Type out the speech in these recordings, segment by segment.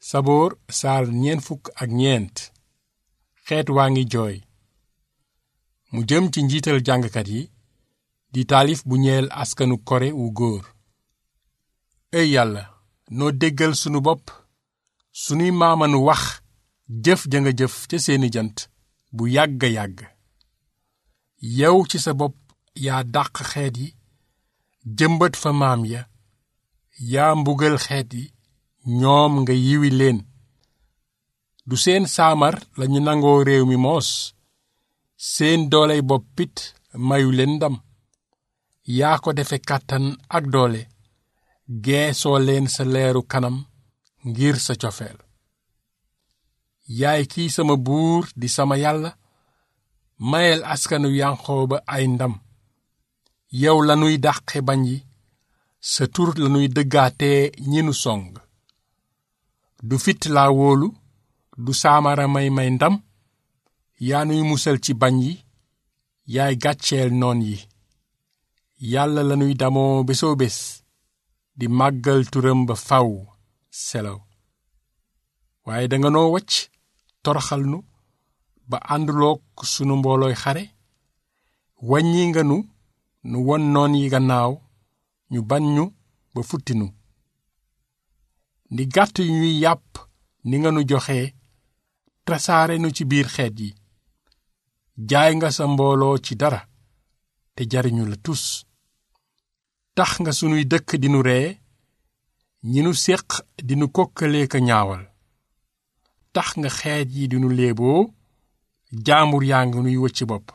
saboor saar ñeent fukk ak ñeent xeet waa ngi jooy mu jëm ci njiital jàngkat yi di taalif bu ñeel askanu kore wu góor ey yàlla noo déggal sunu bopp sunuy maamanu wax jëf ja nga jëf ca seeni jant bu yàgga yàgg yow ci sa bopp yaa dàq xeet yi jëmbat fa maam ya yaa mbugal xeet yi ñoom nga yiwi leen du seen saamar lañu nangoo réew mi moos seen dooley boppit mayu leen ndam yaa ko defe kàttan ak doole geesoo leen sa leeru kanam ngir sa cofeel yaay kii sama buur di sama yàlla mayel askanu yanqooba ay ndam yow lanuy dàqe bañ yi sa tur lanuy dëggaatee ñi nu song du fit laa wóolu du saamara may may ndam yaa nuy musal ci bañ yi yaay gàcceel noon yi yàlla lanuy damoo bésoo bés di màggal turam ba faw selaw waaye danga noo wacc toroxal nu ba àndulook sunu mboolooy xare wàññi nga nu nu won noon yi gannaaw ñu bañ ñu ba futtinu ni gàtt yu ñuy yàpp ni nga nu joxe tasaare nu ci biir xeet yi jaay nga sa mbooloo ci dara te jariñu la tus tax nga sunuy dëkk dinu ree ñi nu séq dinu kokkalee ka ñaawal tax nga xeet yi dinu léeboo jaambur yaa ngi nuy wëcc bopp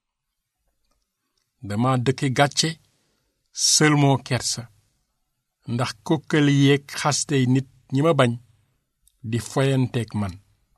dama dëkke gàcce sëlmoo kersa ndax kokkali yeeg xastey nit ñi ma bañ di foyanteeg man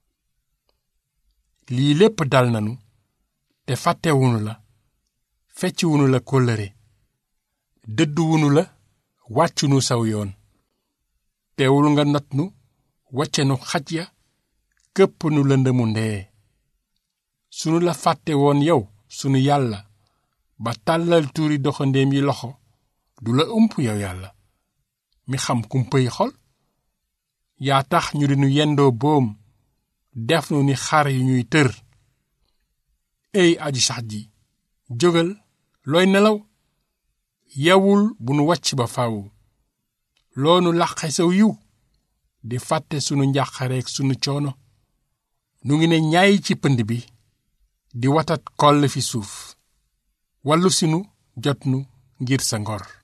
lii lépp dal nanu te fàttewunu la fecciwunu la kóllëre dëdduwunu la wàccunu saw yoon teewul nga not nu wacce nu xaj ya këpp nu lëndëmu ndee sunu la fàtte woon yow sunu yàlla ba tàllal tuuri doxandéem yi loxo du la ump yow yàlla mi xam kumpay xol yaa tax ñu di nu yendoo boom def nu ni xar yu ñuy tër ey aji sax ji jógal looy nelaw yewul bu nu wàcc ba faw loonu làqe saw yiw di fàtte sunu njàqareek sunu coono nu ngi ne ñaay ci pënd bi di watat koll fi suuf wàllu sinu jot nu ngir sa ngor